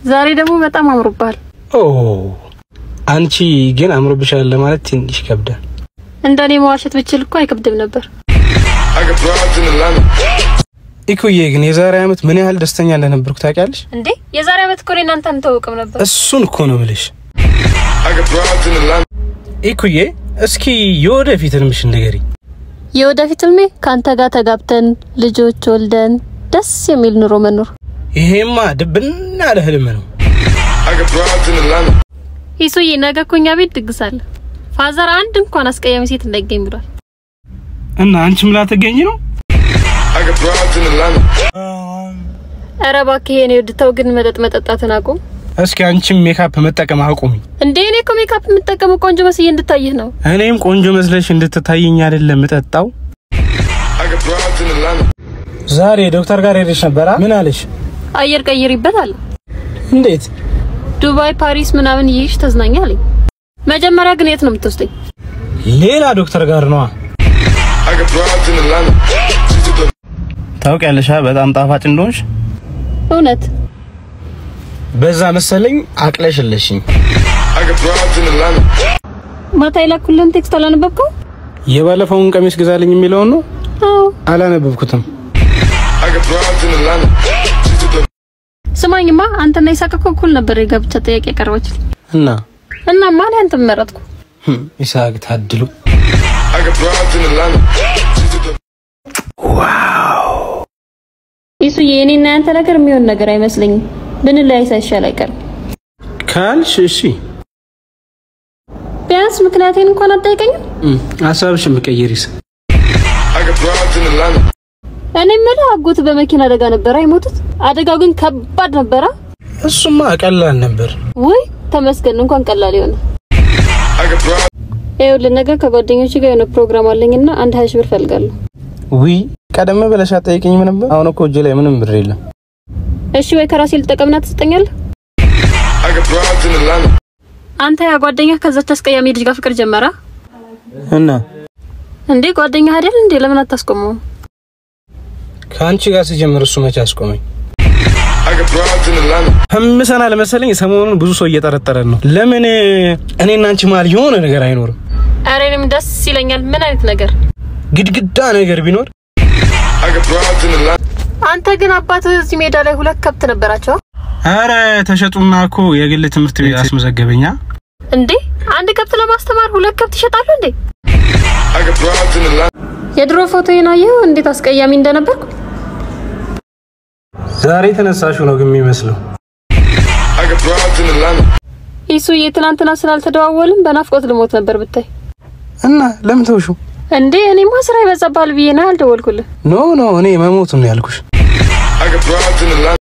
ዛሬ ደግሞ በጣም አምሮብሃል። ኦ አንቺ ግን አምሮብሻል ለማለት ትንሽ ይከብዳል። እንደኔ መዋሸት ብችል እኮ አይከብድም ነበር። ኢኩዬ ግን የዛሬ ዓመት ምን ያህል ደስተኛ እንደነበርኩ ታውቂያለሽ? እንዴ የዛሬ ዓመት እኮ እኔ እናንተ አንተዋወቅም ነበር። እሱን እኮ ነው ብልሽ። ኢኩዬ እስኪ የወደፊት ህልምሽ ንገሪኝ። የወደፊት ህልሜ ከአንተ ጋር ተጋብተን ልጆች ወልደን ደስ የሚል ኑሮ መኖር። ይሄማ ድብና ያለ ህልም ነው። ይሱዬ ነገ እኮ እኛ ቤት ድግስ አለ። ፋዘር አንድ እንኳን አስቀያሚ ሴት እንዳይገኝ ብሏል። እና አንቺም ላትገኝ ነው? ኧረ እባክህ የኔ ውድ ተው ግን መጠጥ መጠጣትን አቁም። እስኪ አንቺም ሜካፕ መጠቀም አቁሚ። እንዴ እኔ እኮ ሜካፕ የምጠቀመው ቆንጆ መስዬ እንድታይህ ነው። እኔም ቆንጆ መስለሽ እንድትታየኝ አይደለም የምጠጣው። ዛሬ ዶክተር ጋር ሄደሽ ነበራ? ምን አለሽ? አየር ቀይሪበት አለ። እንዴት? ዱባይ፣ ፓሪስ ምናምን ይይሽ ተዝናኛ አለኝ። መጀመሪያ ግን የት ነው የምትወስደኝ? ሌላ ዶክተር ጋር ነዋ። ታውቂያለሽ በጣም ጣፋጭ እንደሆንሽ። እውነት በዛ መሰለኝ አቅለሽለሽኝ። ማታ የላኩልን ቴክስት አላነበብከው? የባለፈውን ቀሚስ ግዛልኝ የሚለውን ነው። አዎ። አላነበብኩትም። ስማኝማ አንተና ይሳቅ እኮ እኩል ነበር የጋብቻ ጥያቄ ያቀረበችልኝ እና እና ማን አንተን መረጥኩ? ህም፣ ይስሐቅ ታድሉ። ይሱዬ የኔና ያንተ ነገር የሚሆን ነገር አይመስለኝም። ብንለያይ ሳይሻል አይቀርም። ካልሽ እሺ። ቢያንስ ምክንያቴን እንኳን አጠይቀኝም። እም፣ ሀሳብሽን ብቀይሪስ? እኔ የምልህ አጎት በመኪና አደጋ ነበረ የሞቱት። አደጋው ግን ከባድ ነበረ። እሱማ ቀላል ነበር። ውይ ተመስገን፣ እንኳን ቀላል ይሆነ። ይኸውልህ ነገ ከጓደኞች ጋር የሆነ ፕሮግራም አለኝና አንድ ሀያ ሺህ ብር ፈልጋለሁ። ውይ ቀደም ብለሽ አትጠይቂኝም ነበር? አሁን እኮ እጄ ላይ ምንም ብር የለም። እሺ ወይ ከራሴ ልጠቀምና ትሰጠኛለህ? አንተ ያ ጓደኛ ከዛች አስቀያሚ ልጅ ጋር ፍቅር ጀመራ እና እንዴ? ጓደኛ አይደል እንዴ? ለምን አታስቆመው? ከአንቺ ጋር ሲጀምር እሱ መቼ አስቆመኝ? ህምሰናል መሰለኝ። ሰሞኑን ብዙ ሰው እየጠረጠረን ነው። ለምን እኔና አንቺ መሀል የሆነ ነገር አይኖርም? ኧረ እኔም ደስ ይለኛል። ምን አይነት ነገር? ግድግዳ ነገር ቢኖር አንተ ግን አባትህ እዚህ ሜዳ ላይ ሁለት ከብት ነበራቸው አረ ተሸጡና እኮ የግል ትምህርት ቤት አስመዘገበኛ። እንዴ? አንድ ከብት ለማስተማር ሁለት ከብት ይሸጣሉ እንዴ? የድሮ ፎቶዬን አየኸው? እንዴት አስቀያሚ እንደነበርኩ። ዛሬ ተነሳሽው ነው ግን የሚመስለው። ይሱዬ ትናንትና ስላልተደዋወልን በናፍቆት ልሞት ነበር ብታይ። እና ለምን ተውሹ? እንዴ እኔማ ስራ ይበዛብሃል ብዬ ነው ያልደወልኩልህ። ኖ ኖ እኔ መሞቱን ነው ያልኩሽ።